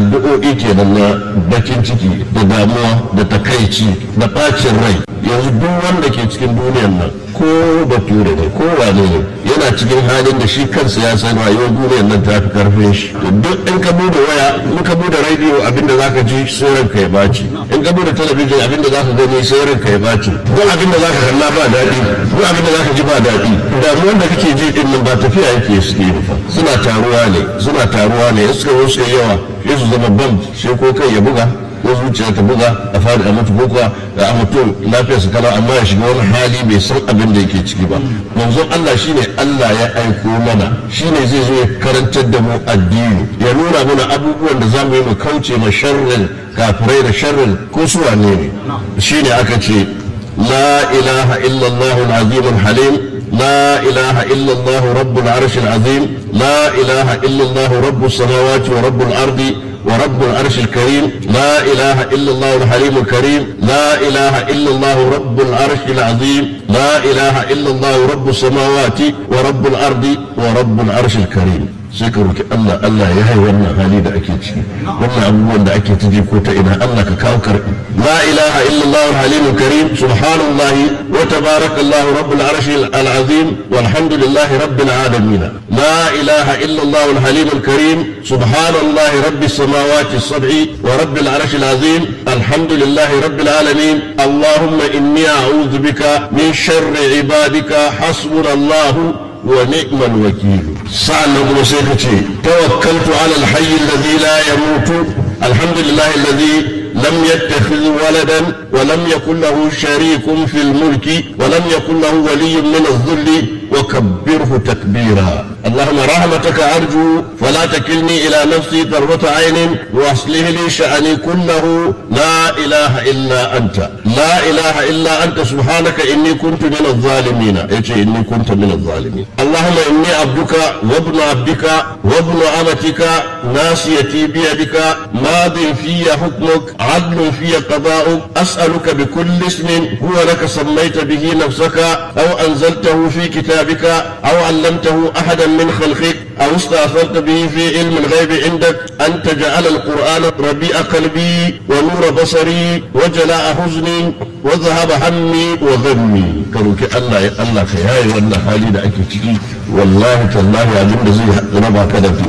addu'o'i kenan na bakin ciki da damuwa da takaici da bacin rai yanzu duk wanda ke cikin duniyan nan ko bature ne ko wane ne yana cikin halin da shi kansa ya san rayuwar duniyar nan ta fi karfin shi duk in ka bude waya in ka bude radio abinda zaka ji sai ranka ya baci in ka bude talabijin abinda zaka gani sai ranka ya baci duk abinda zaka kalla ba daɗi duk abinda zaka ji ba daɗi damuwar da kake ji din nan ba tafiya yake suke fa suna taruwa ne suna taruwa ne in suka zo yawa sai su zama bam sai ko kai ya buga ko zuciya ta buga a fadi a mutu ko kuwa a mutum lafiyarsa kala amma ya shiga wani hali bai san abin da yake ciki ba manzon Allah shine Allah ya aiko mana shine zai zo ya karantar da mu addini ya nuna mana abubuwan da zamu yi mu kauce ma sharrin kafirai da sharrin ko su wane ne shine aka ce la ilaha illallah al-azim al-halim لا إله إلا الله رب العرش العظيم لا إله إلا الله رب السماوات ورب الأرض ورب العرش الكريم لا إله إلا الله الحليم الكريم لا إله إلا الله رب العرش العظيم لا إله إلا الله رب السماوات ورب الأرض ورب العرش الكريم sai ka roki Allah Allah ya hai wannan hali da ake ciki wannan abubuwan da ake taji ko ta ina Allah ka kawo karbi la ilaha illallah al-halim karim subhanallah wa tabarakallah rabbul arsh al-azim walhamdulillah rabbil alamin la ilaha illallah al-halim karim subhanallah rabbis samawati as-sab'i wa rabbil arsh al-azim alhamdulillah rabbil alamin allahumma inni a'udhu bika min sharri ibadika hasbunallahu ونعم الوكيل سألنا ابن سيكتي توكلت على الحي الذي لا يموت الحمد لله الذي لم يتخذ ولدا ولم يكن له شريك في الملك ولم يكن له ولي من الذل وكبره تكبيرا اللهم رحمتك أرجو فلا تكلني إلى نفسي طرفة عين وأصله لي شأني كله لا إله إلا أنت لا إله إلا أنت سبحانك إني كنت من الظالمين إيش إني كنت من الظالمين اللهم إني عبدك وابن عبدك وابن أمتك ناسيتي بيدك ماض في حكمك عدل في قضاؤك أسألك بكل اسم هو لك سميت به نفسك أو أنزلته في كتابك أو علمته أحدا من خلقك أو استأثرت به في علم الغيب عندك أن تجعل القرآن ربيع قلبي ونور بصري وجلاء حزني وذهب همي وغمي كروك الله يا الله كياي والله حالي دا أكي والله تالله يا زي ربا كذا